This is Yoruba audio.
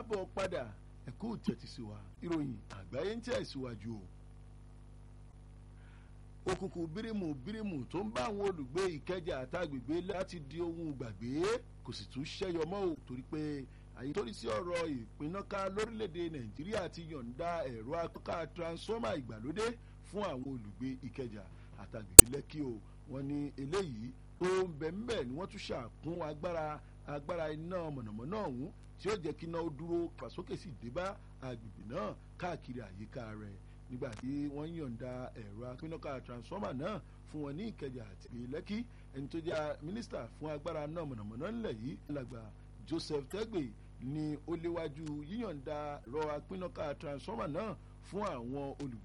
káàbọ̀ padà ẹ̀kú tẹ̀tí sí wa ìròyìn àgbáyé ń tẹ̀síwájú o. òkùnkùn bírímù bírímù tó ń bá àwọn olùgbé ìkẹjà àtàgbègbè láti di ohun gbàgbé kò sì tún ṣẹ́yọ mọ́ o torí pé àyè torí sí ọ̀rọ̀ ìpínnáká lórílẹ̀‐èdè nàìjíríà ti yọ̀ǹda ẹ̀rọ akọ́ká transformer ìgbàlódé fún àwọn olùgbé ìkẹjà àtàgbègbè lẹ́kì o wọ́n ní eléyìí tó ń bẹ̀ ń bẹ̀ ni wọ́n tún ṣàkún agbára agbára iná mọ̀nàmọ́ná ọ̀hún tí ó jẹ́ kí iná ó dúró fàsókè sì dé bá agbègbè náà káàkiri àyíká rẹ̀ nígbà tí wọ́n yọ̀ǹda ẹ̀rọ apínnáká transformer náà fún wọn ní ìkẹjà àti lẹ́kì ẹni tó jẹ́ mínísítà fún agbára náà mọ̀nàmọ́ná ńlẹ̀ yìí làgbà joseph tẹ́gbẹ̀ ni ó léwájú yíyọ̀ǹda ẹ̀rọ apínnáká transformer náà fún àwọn olùgbé